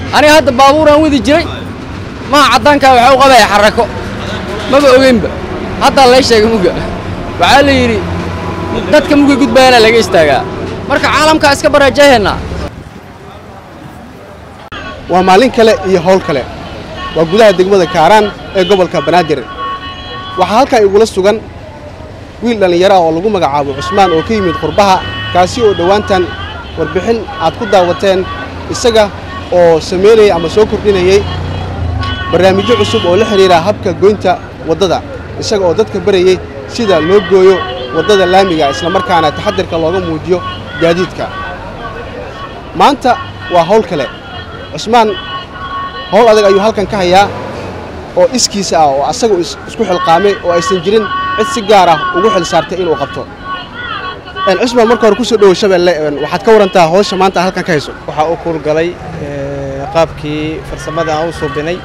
aniga hadda baabuuraan wadi jiray maha caddaankaa waxaa u qabaya xarako maba ogeynba haddaa lay sheegay mugga waxaa la yidhi dadka mugga gudbayaana laga istaagaa marka caalamkaa iska baraajaheennaa waa maalin kale iyo howl kale waa gudaha degmada kaaraan ee gobolka banaadir waxaa halkan igula sugan wiil dhallinyaro ah oo lagu magacaabo cusmaan oo ka yimid qurbaha kaasi oo dhowaantan warbixin aad ku daawateen isaga oo samaynayay ama soo kordhinayay barnaamijyo cusub oo la xidhiira habka goynta waddada isaga oo dadka barayey sida loo gooyo waddada laamiga islamarkaana taxadirka looga muujiyo gaadiidka maanta waa hawl kale cusmaan hawl adag ayuu halkan ka hayaa oo iskiisa ah oo asagu isku xilqaamay oo aysan jirin cid si gaar ah ugu xil saartay inuu qabto cusmaan marka hore kusoo dhowow shabeelle waxaad ka warantaa hawsha maanta halkan ka hayso waxaa u kuulgalay qaabkii farsamada aan u suubinay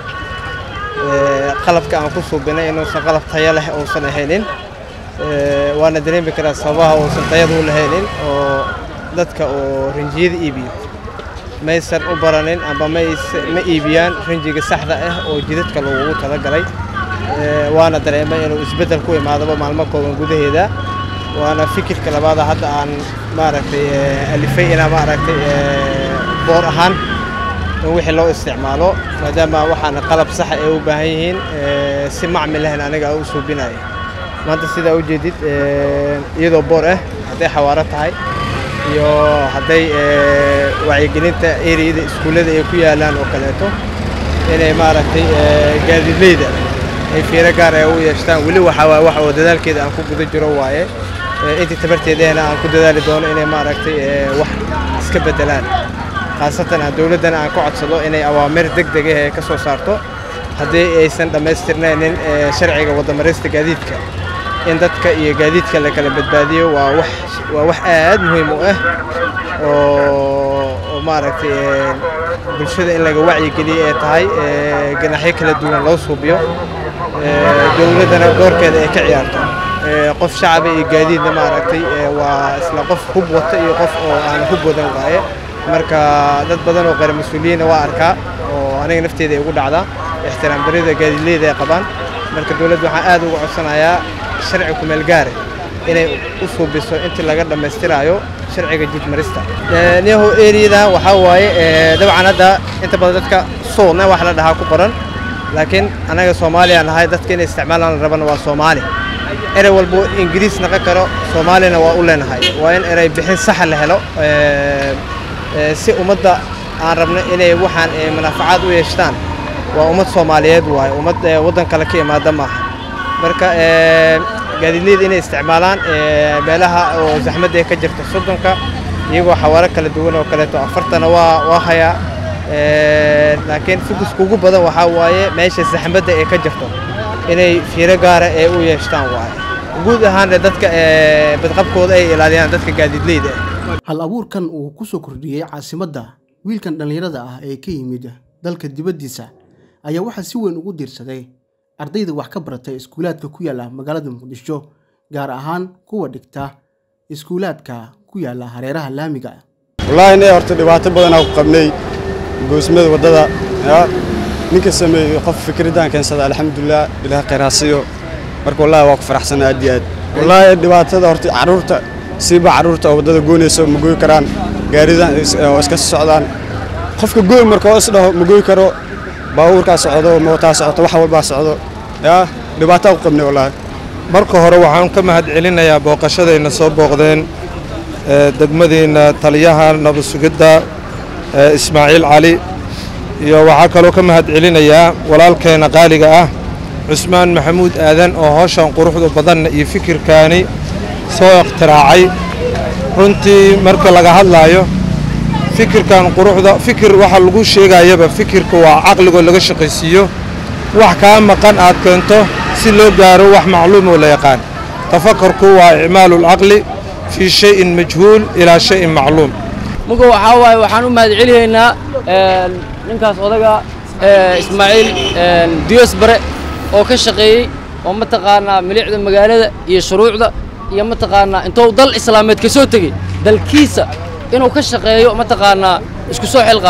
qalabka aan ku suubinay inuusan qalab tayo leh uusan ahaynin waana dareemi karaa sababaha uusan tayada u lahaynin oo dadka oo rinjiyada iibiyo maysan u baranin amba ma iibiyaan rinjiga saxda ah oo jidadka lagugu talagalay waana dareemay inuu isbeddel ku imaadaba maalmo kooban gudaheeda waana fikirka labaada hadda aan maaragtay alifay inaa maaragtay boor ahaan in wixii loo isticmaalo maadaama waxaana qalab saxa ay u baahan yihiin si macmil lehna aniga u suubinaya maanta sidaa u jeedid iyadoo boor ah hadday xawaaro tahay iyo hadday wacyigelinta ereyada iskuullada ay ku yaalaan oo kaleeto inay maaragtay gaadiidleyda ay fiiro gaar ay u yeeshtaan weli waxaa waay wax oo dadaalkeeda aan ku guda jiro waaye intii tabarteedahna aan ku dadaali doono inay maaragtay wax iska beddelaan khaasatan aan dowladdana aan ka codsado inay awaamir deg deg ah ay ka soo saarto haddii aysan dhammaystirnaynin sharciga waddamaraysta gaadiidka in dadka iyo gaadiidka la kala badbaadiyo waa wax waa wax aad muhiim u ah oo oo maaragtay bulshada in laga wacyigeliyo ay tahay ganaaxyo kala duwan loo suubiyo dowladdana doorkeeda ay ka ciyaarto qof shacaba iyo gaadiidna maaragtay waa isla qof hub wata iyo qof oo aan hub wadan waaye marka dad badan oo qeyr mas-uuliyiinna waa arkaa oo aniga nafteeda ay ugu dhacdaa ixtiraam darida gaadiidleyda ay qabaan marka dowladda waxaan aad uga codsanayaa sharci kumeel gaare inay u suubiso intii laga dhammaystiraayo sharciga jidmarista niyahu eriyada waxaa waaye dabcan hadda inta badan dadka suulna wax la dhahaa ku qoran laakiin anaga soomaaliya nahay dadka inay isticmaalaan la rabana waa soomaali erey walbo ingiriis naqon karo soomaalina waa u leenahay waa in erey bixin saxa la helo si ummadda aan rabno inay waxaan manaafacaad u yeeshtaan waa ummad soomaaliyeed waaye ummad waddan kale ka imaada maaha marka gaadiidleyda inay isticmaalaan meelaha oo zaxmadda ay ka jirta soddonka iyagoo xawaaro kala duwan oo kaleeto afartana waa waa hayaa laakiin fokuska ugu badan waxaa waaye meesha zaxmadda ay ka jirto inay fiiro gaara ee u yeeshtaan waaye guud ahaanna dadka badqabkooda ay ilaaliyaan dadka gaadiidleyda ah hal abuurkan uu ku soo kordhiyey caasimadda wiilkan dhallinyarada ah ee ka yimid dalka dibaddiisa ayaa waxaa si weyn ugu diirsaday ardayda wax ka baratay iskuulaadka ku yaalla magaalada muqdisho gaar ahaan kuwa dhigta iskuulaadka ku yaalla hareeraha laamiga wallaahi inay horta dhibaato badanaa ku qabnay goosmada waddada ninka sameeyey qof fikradaan keensada alxamdulilah ilaah khayraasiyo marka wallaahi waa ku faraxsanaa aad iyo aad wallaahi dhibaatada horta carruurta siiba carruurta oo waddada goynayso ma goy karaan gaaridan oo iska socdaan qofka gooy marka oo isdhaho ma goy karo baabuurkaa socdo mootaa socoto wax walbaa socdo yaa dhibaataa ku qabnay wallaahi marka hore waxaan ka mahad celinayaa booqashadayna soo booqdeen degmadiinna taliyaha nabad sugidda ismaaciil cali iyo waxaa kaloo ka mahad celinayaa walaalkeenna qaaliga ah cusmaan maxamuud aadan oo howshan quruxda badanna iyo fikirkaani soo ikhtiraacay runtii marka laga hadlaayo fikirkan quruxda fikir waxa lagu sheegayaba fikirka waa caqligoo laga shaqaysiiyo wax kaa maqan aad keento si loo gaaro wax macluum oo la yaqaan tafakarku waa icmaalu lcaqli fii shayin majhuul ilaa shayin macluum muga waxaa waaye waxaan u mahad celihaynaa ninkaas odaga ismaaciil diyos bare oo ka shaqeeyey oo mataqaanaa milicda magaalada iyo shuruucda iyo mataqaanaa intuu dal islaameed ka soo tegey dalkiisa inuu ka shaqeeyo mataqaanaa isku soo xilqaamay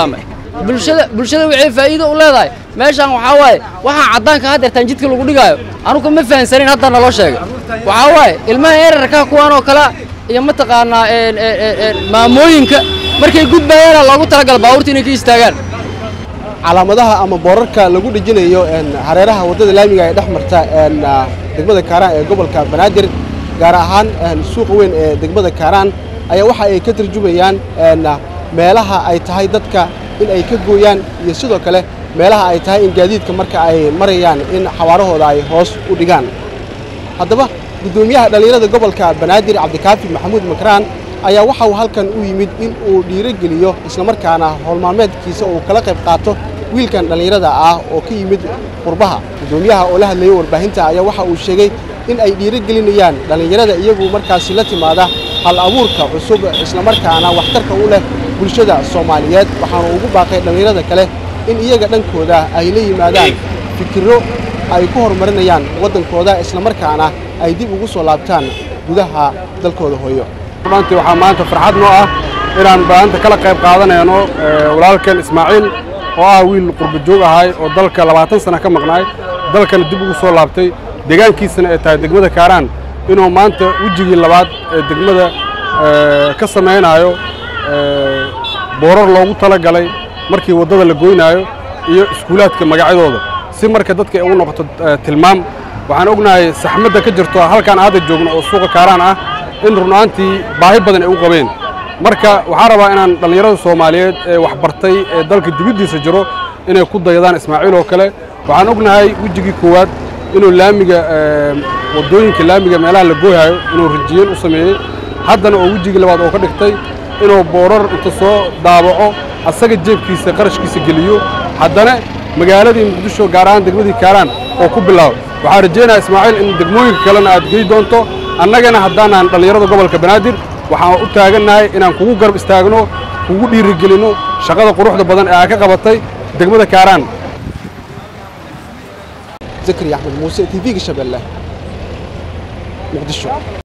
bulshada bulshada waxay faa'iido u leedahay meeshaan waxaa waaye waxaa caddaanka haddeertaan jidka lagu dhigaayo anugu ma fahansanin hadda naloo sheegay waxaa waaye ilmaha erarka kuwaan oo kale iyo mataqaanaa een, een, een, een, maamooyinka markay gudbayaana loogu talagala baabuurta inay ka istaagaan calaamadaha ama boorarka lagu dhejinayo een, hareeraha waddada laamiga ee dhex marta een, ah, degmada kaaraan ee gobolka banaadir gaar ahaan een, suuqa weyn ee degmada kaaraan ayaa waxa ay ka tarjumayaan een, ah, meelaha ay tahay dadka in ay ka gooyaan iyo sidoo kale meelaha ay tahay in gaadiidka marka ay marayaan in xawaarahooda ay hoos u dhigaan haddaba guddoomiyaha dhallinyarada gobolka banaadir cabdikaafi maxamuud makraan ayaa waxa uu halkan u yimid in uu dhiirogeliyo islamarkaana howlmaalmeedkiisa uu kala qayb qaato wiilkan dhallinyarada ah oo ka yimid qurbaha guddoomiyaha oo la hadlayay warbaahinta ayaa waxa uu sheegay in ay dhiirogelinayaan dhallinyarada iyagu markaasi la timaada hal abuurka cusub islamarkaana waxtarka u leh bulshada soomaaliyeed waxaana ugu baaqay dhallinyarada kale in iyaga dhankooda ay la yimaadaan fikirro ay ku horumarinayaan waddankooda islamarkaana ay dib ugu soo laabtaan gudaha dalkooda hooyo maanta waxaa maanta farxad noo ah inaan maanta kala qayb qaadanayno eh, walaalkan ismaaciil oo ah wiil qurba joog ahay oo dalka labaatan sana ka maqnaay dalkana dib ugu soo laabtay deegaankiisana ay tahay degmada kaaraan inuu maanta wejigii labaad ee degmada eh, ka samaynayo eh, boorar loogu talagalay markii waddada la goynaayo iyo iskuulaadka magacyadooda si marka dadka ay ugu noqoto eh, tilmaam waxaan ognahay saxmadda ka jirto halkaan hadda joogno oo suuqa kaaraan ah in runaantii baahi badan ay u qabeen marka waxaan rabaa inaan dhallinyarada soomaaliyeed ee waxbartay ee dalka dibaddiisa jiro inay ku dayadaan ismaaciil oo kale waxaan ognahay wejigii koowaad inuu laamiga eh, waddooyinka laamiga meelaha la gooyhayo inuu rijiyen u sameeyey haddana oo wejigii labaad oo ka dhigtay inuu boorar inta soo daabaco asaga jeebkiisa qarashkiisa geliyo haddana magaaladii muqdisho gaar ahaan degmadii kaaraan oo ku bilaabo waxaan rajaynayaa ismaaciil in degmooyinka kalena aad gey doonto annagana haddaanaan dhallinyarada gobolka banaadir waxaan u taagannahay inaan kugu garab istaagno kugu dhiirigelinno shaqada quruxda badan ee aad ka qabatay degmada kaaraan zakariya axmed muuse tv-ga shabeelle muqdisho